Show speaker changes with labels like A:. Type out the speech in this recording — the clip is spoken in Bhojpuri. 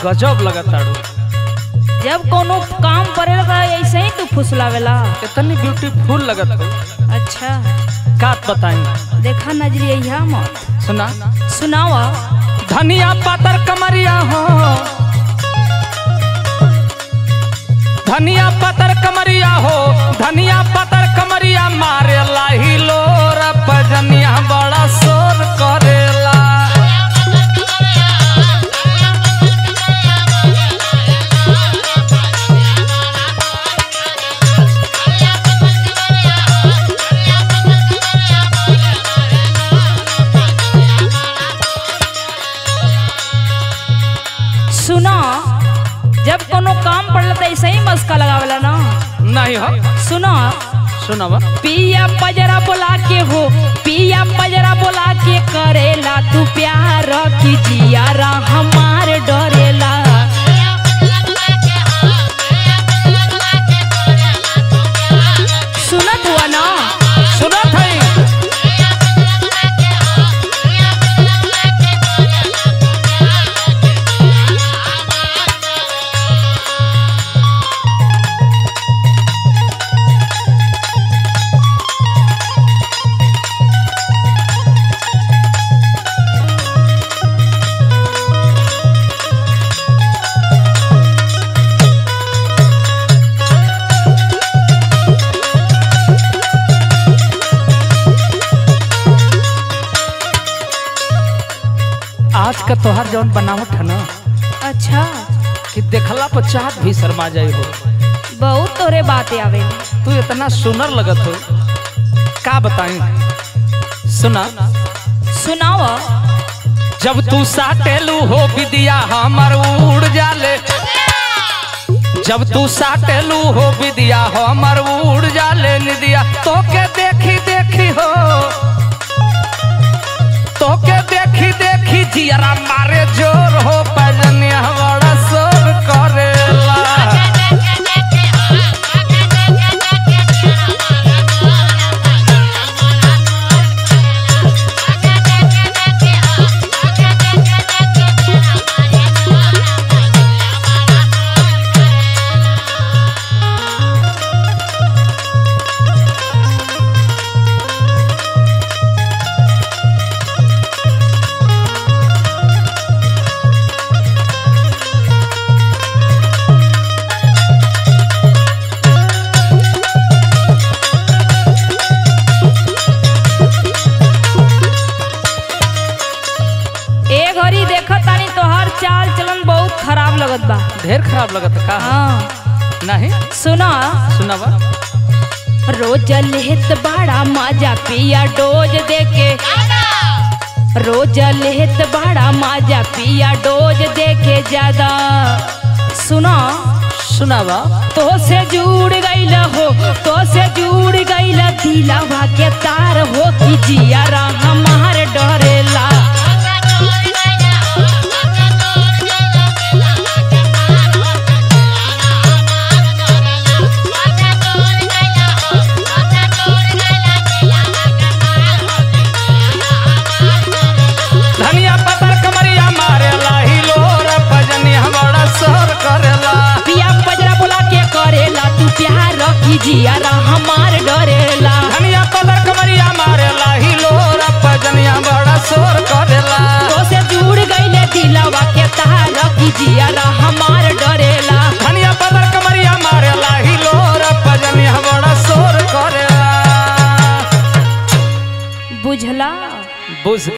A: गजब लगताड़ू
B: जब कोनो काम पड़ेला त ऐसे ही तू फुसलावेला
A: इतनी ब्यूटीफुल लगत हो
B: अच्छा
A: का बताई
B: देखा नजरिया यहाँ मत
A: सुना
B: सुनावा
A: धनिया पातर कमरिया हो धनिया पातर कमरिया हो धनिया पातर कमरिया मारे लाही लोर पजनिया बड़ा शोर करेला
B: सुना जब कोनो काम पड़ला त ऐसे ही मस्का लगावेला ना
A: नहीं हो
B: सुना
A: सुनावा
B: पिया पजरा बोला के हो पिया पजरा बोला के करेला तू प्यार की जियारा हमार डरेला सुनत हुआ ना
A: सुनत है आज का तोहार जौन बनावट है ना
B: अच्छा
A: कि देखला पर चाहत भी शर्मा जाए हो
B: बहुत तोरे बातें आवे
A: तू इतना सुनर लगत हो का बताई सुना
B: सुनावा
A: जब तू साटेलू हो विदिया हमर उड़ जाले जब तू साटेलू हो विदिया हमर उड़ जाले निदिया तोके देखी देखी हो तोके देखी देखी जियरा मारे जोर हो पजनिया बड़ा शोर करेला
B: ए घड़ी देखत तानी तोहार चाल चलन बहुत खराब लगत बा
A: ढेर खराब लगत का
B: हाँ
A: नहीं
B: सुना
A: सुनावा
B: रोज लेत बड़ा मजा पिया डोज देके रोज लेत बड़ा मजा पिया डोज देके ज्यादा सुना
A: सुनावा
B: तो से जुड़ गईल हो तो से जुड़ गईल दिलावा के तार हो कि जियारा हमार डरेला
A: धनिया पतर कमरिया मारे लाही लोर पजनिया बड़ा शोर करेला
B: पिया पजरा बोला के करेला तू प्यार की जियारा हमार डरेला
A: धनिया पतर कमरिया मारे लाही लोर पजनिया बड़ा शोर करेला
B: तो से जुड़ गईले दिलावा के तार की जियारा हमार डरेला
A: धनिया पतर कमरिया मारे लाही लोर पजनिया बड़ा शोर करेला
B: बुझला
A: बुझ